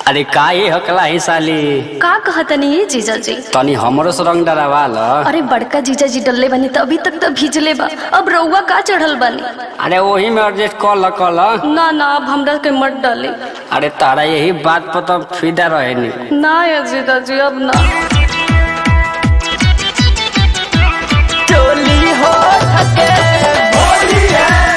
अरे का ये हकला ही साली का कहतनी ये जीजा जी तनी हमरो से रंग डरावा ल अरे बड़का जीजा जी डलले बनी त अभी तक तो भीजले बा अब रउआ का चढ़ल बनी अरे वही में एडजस्ट कर ल कर ल ना ना अब हमरा के मत डाली अरे तारा यही बात पर तो फिदा रहे नी ना ये जीजा जी अब ना टोली हो थके